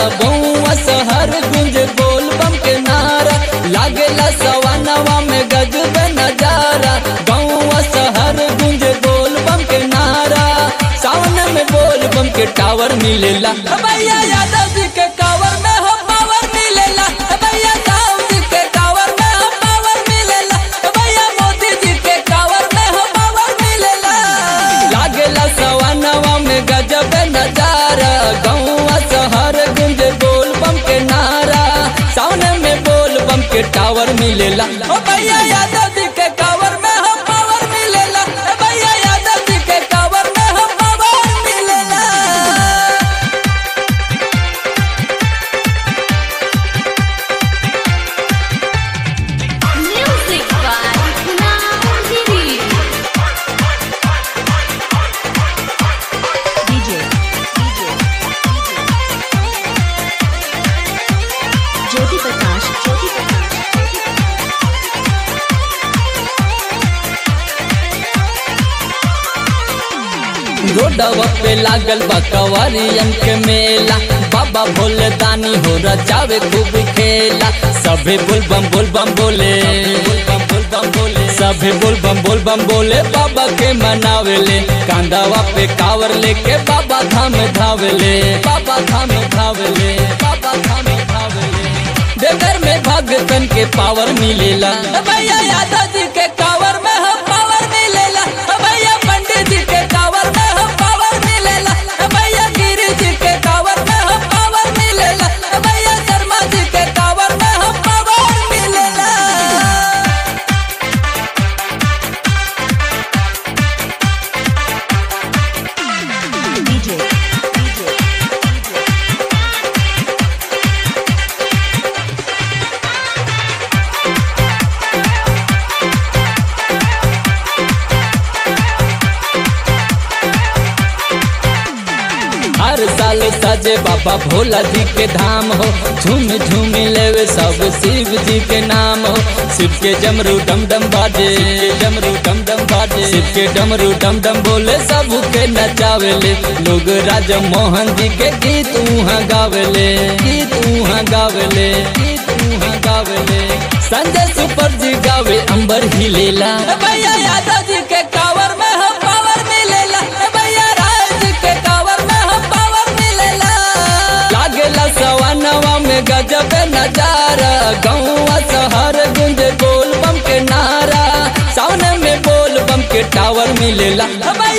बउआ शहर गुंज बोल बम के नारा लागेला सवानवा में गजब नजारा बउआ शहर गुंज बोल बम के नारा सावन में बोल बम के टावर मिलेला भैया यादव जी के कावर में हो पावर मिलेला भैया साहब जी के कावर में हो पावर मिलेला भैया मोदी जी के कावर में हो पावर मिलेला लागेला सवानवा में गजब नजारा गौआ शहर गुंज बोल बम के नारा सावन में बोल बम के टावर मिलेला ओ भैया यादव जी के कावर में हो पावर मिलेला ए भैया यादव जी के कावर में हो पावर मिलेला Music by Naudiri. DJ, DJ, Jyoti Prakash, Jyoti Prakash. रोडवा पे लागल बा कवरियन के मेला बाबा भोले दानी हो रचावे खूब खेला सभे बोल बम बोल बम बोले बोल बम बोले सभे बोल बम बोल बम बोले बाबा के मनावेले कांदावा पे कावर लेके बाबा धाम धावेले बाबा धाम धावेले बाबा धाम धावेले देवर में भगतन के पावर मिलेला भैया यादव जी के कावर में हो पावर मिलेला भैया पंडित जी के कावर में हो पावर मिलेला भैया गिरी जी के कावर में हो पावर मिलेला भैया शर्मा जी के कावर में हो पावर मिलेला DJ, DJ, हर साल सजे बाबा भोला जी के धाम हो झूम झूम लेवे सब शिव जी के नाम हो शिव के डमरू डम डम बाजे डमरू डम डम बाजे शिव के डमरू डम डम बोले सब के नचावेले लोग राजा मोहन जी के गीत उहाँ गावेले गीत उहाँ गावेले गीत उहाँ गावेले संजय सुपर जी गावे अंबर ही लेला भैया यादव जी के कावर में हो पावर मिलेला भैया राय जी के कावर में हो पावर मिलेला लागेला सवानवा में गजब नजारा गौआ शहर गुंज बोल बम के नारा सावन में बोल बम के टावर मिलेला